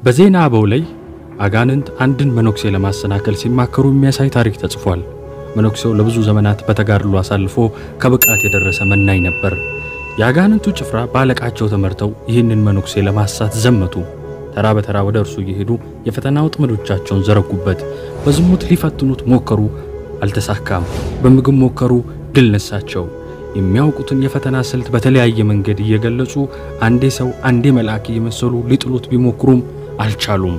በዜና አበው ላይ አጋንንት አንድን መነኩሴ ለማሰናከል ሲማከሩ የሚያሳይ ታሪክ ተጽፏል። መነኩሴው ለብዙ ዘመናት በተጋድሎ አሳልፎ ከብቃት የደረሰ መናኝ ነበር። የአጋንንቱ ጭፍራ በአለቃቸው ተመርተው ይህንን መነኩሴ ለማሳት ዘመቱ። ተራ በተራ ወደ እርሱ እየሄዱ የፈተና ወጥመዶቻቸውን ዘረጉበት። በዝሙት ሊፈትኑት ሞከሩ፣ አልተሳካም። በምግብ ሞከሩ፣ ድል ነሳቸው። የሚያውቁትን የፈተና ስልት በተለያየ መንገድ እየገለጹ አንዴ ሰው አንዴ መልአክ እየመሰሉ ሊጥሉት ቢሞክሩም አልቻሉም።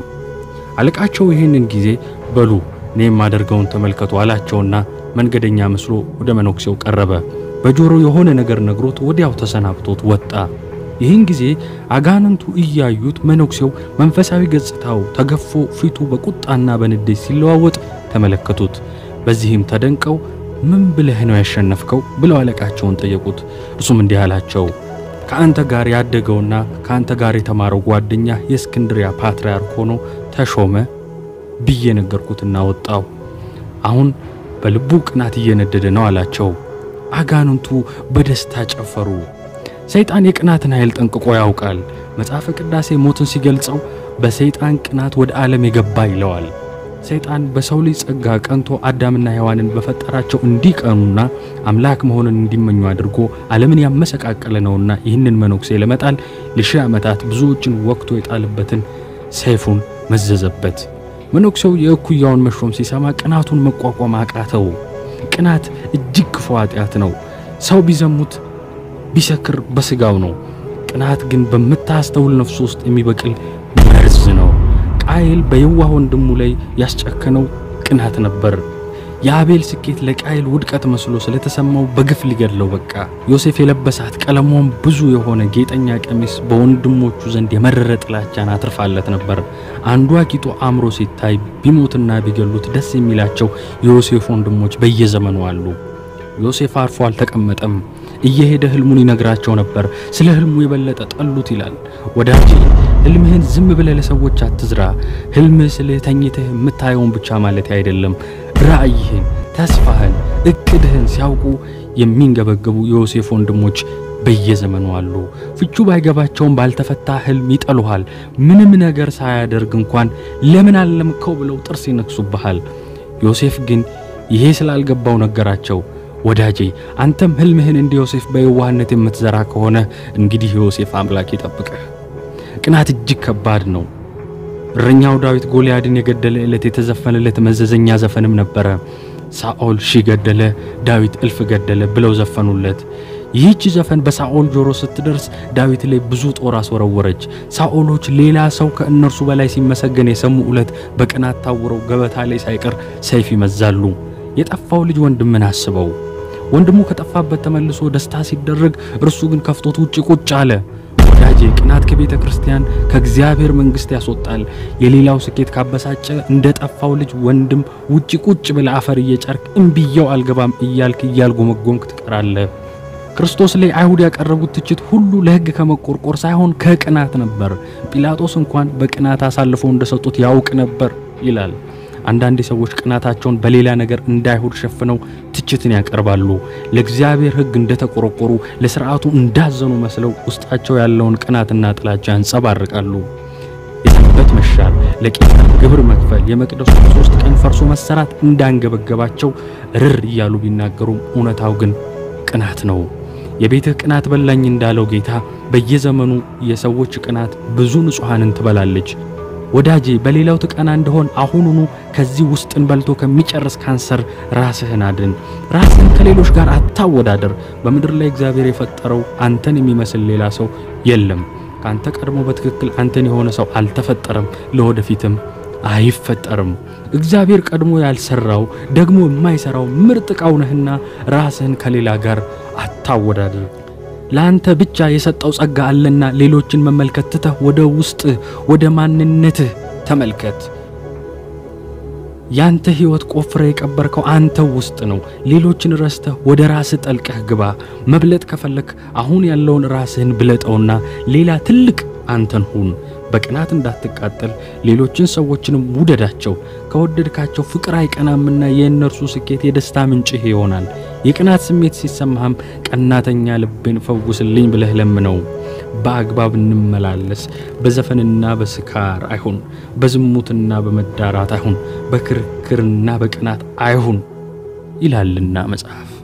አለቃቸው ይህንን ጊዜ በሉ እኔ የማደርገውን ተመልከቱ አላቸውና መንገደኛ መስሎ ወደ መነኩሴው ቀረበ። በጆሮ የሆነ ነገር ነግሮት ወዲያው ተሰናብቶት ወጣ። ይህን ጊዜ አጋንንቱ እያዩት መነኩሴው መንፈሳዊ ገጽታው ተገፎ ፊቱ በቁጣና በንዴት ሲለዋወጥ ተመለከቱት። በዚህም ተደንቀው ምን ብለህ ነው ያሸነፍከው? ብለው አለቃቸውን ጠየቁት። እርሱም እንዲህ አላቸው፣ ከአንተ ጋር ያደገውና ከአንተ ጋር የተማረው ጓደኛ የእስክንድሪያ ፓትርያርክ ሆኖ ተሾመ ብዬ ነገርኩትና ወጣው። አሁን በልቡ ቅናት እየነደደ ነው አላቸው። አጋንንቱ በደስታ ጨፈሩ። ሰይጣን የቅናትን ኃይል ጠንቅቆ ያውቃል። መጽሐፈ ቅዳሴ ሞትን ሲገልጸው በሰይጣን ቅናት ወደ ዓለም የገባ ይለዋል። ሰይጣን በሰው ልጅ ጸጋ ቀንቶ አዳምና ሔዋንን በፈጠራቸው እንዲቀኑና አምላክ መሆንን እንዲመኙ አድርጎ ዓለምን ያመሰቃቀለ ነውና ይህንን መነኩሴ ለመጣል ለሺህ ዓመታት ብዙዎችን ወቅቶ የጣለበትን ሰይፉን መዘዘበት። መነኩሴው የእኩያውን መሾም ሲሰማ ቅናቱን መቋቋም አቃተው። ቅናት እጅግ ክፉ ኃጢአት ነው። ሰው ቢዘሙት ቢሰክር በስጋው ነው። ቅናት ግን በምታስተውል ነፍሱ ውስጥ የሚበቅል መርዝ ነው። ቃየል በየዋህ ወንድሙ ላይ ያስጨከነው ቅናት ነበር። የአቤል ስኬት ለቃየል ውድቀት መስሎ ስለተሰማው በግፍ ሊገድለው በቃ። ዮሴፍ የለበሳት ቀለሟም ብዙ የሆነ ጌጠኛ ቀሚስ በወንድሞቹ ዘንድ የመረረ ጥላቻን አትርፋለት ነበር። አንዱ አጊጦ አምሮ ሲታይ ቢሞትና ቢገሉት ደስ የሚላቸው የዮሴፍ ወንድሞች በየዘመኑ አሉ። ዮሴፍ አርፎ አልተቀመጠም። እየሄደ ህልሙን ይነግራቸው ነበር። ስለ ህልሙ የበለጠ ጠሉት ይላል። ወዳጄ ህልምህን ዝም ብለህ ለሰዎች አትዝራ። ህልምህ ስልህ ተኝተህ የምታየውን ብቻ ማለት አይደለም። ራእይህን፣ ተስፋህን፣ እቅድህን ሲያውቁ የሚንገበገቡ የዮሴፍ ወንድሞች በየዘመኑ አሉ። ፍቹ ባይገባቸውም ባልተፈታ ህልም ይጠሉሃል። ምንም ነገር ሳያደርግ እንኳን ለምን አለምከው ብለው ጥርስ ይነክሱብሃል። ዮሴፍ ግን ይሄ ስላልገባው ነገራቸው። ወዳጄ አንተም ህልምህን እንደ ዮሴፍ በየዋህነት የምትዘራ ከሆነ እንግዲህ የዮሴፍ አምላክ ይጠብቅህ። ቅናት እጅግ ከባድ ነው። እረኛው ዳዊት ጎልያድን የገደለ ዕለት የተዘፈነለት መዘዘኛ ዘፈንም ነበረ። ሳኦል ሺህ ገደለ፣ ዳዊት እልፍ ገደለ ብለው ዘፈኑለት። ይህች ዘፈን በሳኦል ጆሮ ስትደርስ ዳዊት ላይ ብዙ ጦር አስወረወረች። ሳኦሎች ሌላ ሰው ከእነርሱ በላይ ሲመሰገን የሰሙ ዕለት በቅናት ታውረው ገበታ ላይ ሳይቀር ሰይፍ ይመዛሉ። የጠፋው ልጅ ወንድምን አስበው። ወንድሙ ከጠፋበት ተመልሶ ደስታ ሲደረግ እርሱ ግን ከፍቶት ውጭ ቁጭ አለ። ወዳጄ ቅናት ከቤተ ክርስቲያን ከእግዚአብሔር መንግሥት ያስወጣል። የሌላው ስኬት ካበሳጨ እንደ ጠፋው ልጅ ወንድም ውጭ ቁጭ ብለህ አፈር እየጨርክ እምቢየው አልገባም እያልክ እያልጎመጎምክ ትቀራለህ። ክርስቶስ ላይ አይሁድ ያቀረቡት ትችት ሁሉ ለሕግ ከመቆርቆር ሳይሆን ከቅናት ነበር። ጲላጦስ እንኳን በቅናት አሳልፈው እንደሰጡት ያውቅ ነበር ይላል። አንዳንድ ሰዎች ቅናታቸውን በሌላ ነገር እንዳይሁድ ሸፍነው ትችትን ያቀርባሉ። ለእግዚአብሔር ሕግ እንደተቆረቆሩ ለሥርዓቱ እንዳዘኑ መስለው ውስጣቸው ያለውን ቅናትና ጥላቻ ያንጸባርቃሉ። የሰንበት መሻር፣ ለቄሳር ግብር መክፈል፣ የመቅደሱ ሶስት ቀን ፈርሶ መሰራት እንዳንገበገባቸው ርር እያሉ ቢናገሩም እውነታው ግን ቅናት ነው። የቤትህ ቅናት በላኝ እንዳለው ጌታ በየዘመኑ የሰዎች ቅናት ብዙ ንጹሐንን ትበላለች። ወዳጄ በሌላው ትቀና እንደሆን አሁኑኑ ከዚህ ውስጥን በልቶ ከሚጨርስ ካንሰር ራስህን አድን። ራስህን ከሌሎች ጋር አታወዳደር። በምድር ላይ እግዚአብሔር የፈጠረው አንተን የሚመስል ሌላ ሰው የለም። ከአንተ ቀድሞ በትክክል አንተን የሆነ ሰው አልተፈጠረም፣ ለወደፊትም አይፈጠርም። እግዚአብሔር ቀድሞ ያልሰራው ደግሞ የማይሰራው ምርጥ ዕቃው ነህና ራስህን ከሌላ ጋር አታወዳደር። ለአንተ ብቻ የሰጠው ጸጋ አለና ሌሎችን መመልከት ትተህ ወደ ውስጥህ ወደ ማንነትህ ተመልከት። ያንተ ሕይወት ቆፍረ የቀበርከው አንተው ውስጥ ነው። ሌሎችን ረስተህ ወደ ራስህ ጠልቀህ ግባ። መብለጥ ከፈለክ አሁን ያለውን ራስህን ብለጠውና ሌላ ትልቅ አንተን ሁን። በቅናት እንዳትቃጠል ሌሎችን ሰዎችንም ውደዳቸው። ከወደድካቸው ፍቅር አይቀናምና የእነርሱ ስኬት የደስታ ምንጭህ ይሆናል። የቅናት ስሜት ሲሰማህም ቀናተኛ ልቤን ፈውስልኝ ብለህ ለምነው። በአግባብ እንመላለስ። በዘፈንና በስካር አይሁን፣ በዝሙትና በመዳራት አይሁን፣ በክርክርና በቅናት አይሁን ይላልና መጽሐፍ።